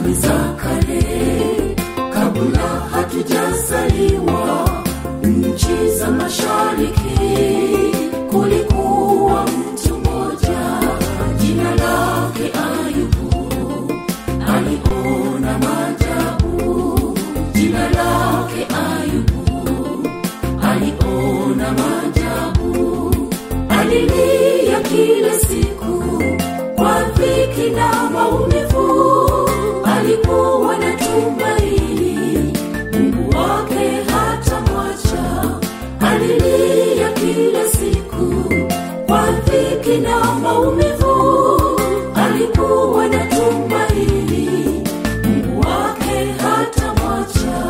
zamani za kale kabla hatujazaliwa nchi za mashariki kulikuwa mtu mmoja jina lake ayubu aliona majabu jina lake ayubu aliona majabu alilia kila siku kwa dhiki na maumivu alikuwa na tumaini mungu wake hata mwacha alilia kila siku kwa dhiki na maumivu alikuwa na tumaini mungu wake hata mwacha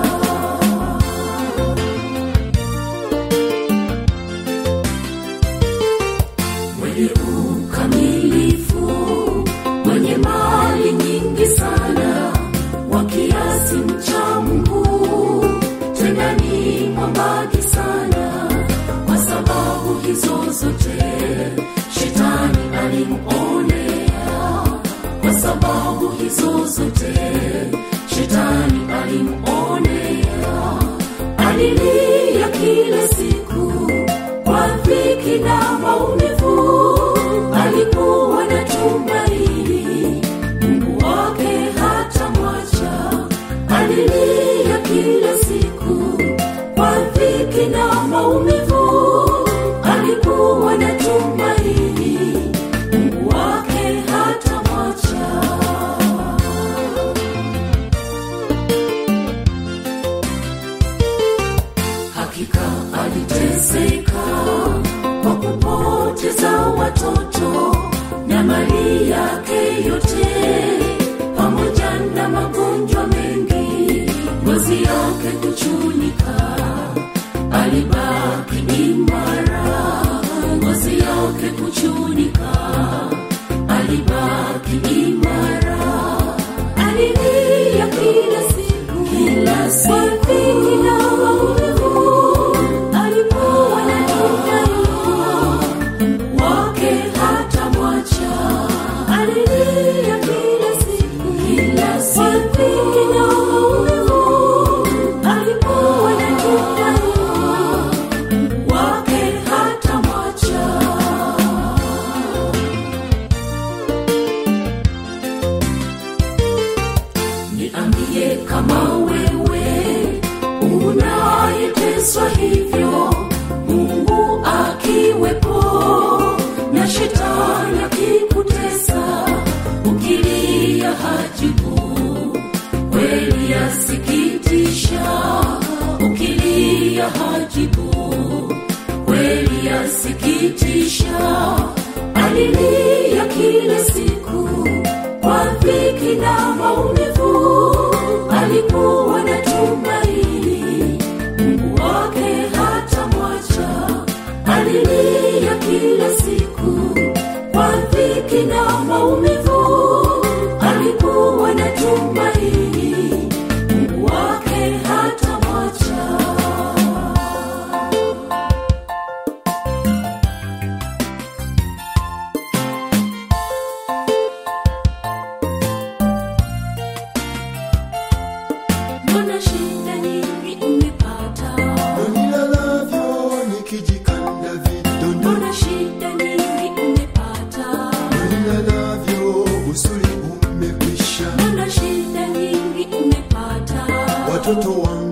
mwenye ukamilifu mwenye mali nyingi sana wa kiasi mcha mungu tena ni mwambagi sana kwa sababu hizo zote shetani alimwonea kwa sababu hizo zote shetani alimwonea alilia kila siku kwa dhiki na maumivu alikuwa na tumaini mungu wake hata mwacha alilia kila siku kwa dhiki na maumivu alikuwa na tumaini mungu wake hata mwacha hakika aliteseka kwa kupoteza watoto na mali yake yote pamoja na magonjwa mengi ngozi yake kuchunika alibaki imara ngozi yake kuchunika alibaki imara alilia kila siku kila siku kila maumivu alikuwa na tumaini wake hata mwacha alilia kila siku kila siku kila maumivu alikuwa na tumaini wake hata mwacha niambie kama wewe unayeteswa hivyo mungu akiwepo na shetani akikutesa ukilia hajibu kweli yasikitisha ukilia hajibu kweli yasikitisha alilia kila siku kwa dhiki na maumivu alikuwa na tumaini mungu wake hata mwacha alilia kila siku kwa dhiki na maumivu alikuwa na tumaini mungu wake hata mwacha mbona shida nyingi umepata nilalavyo nikijikanda vidondo mbona shida nyingi umepata nilalavyo usuli umekwisha mbona shida nyingi umepata watoto wangu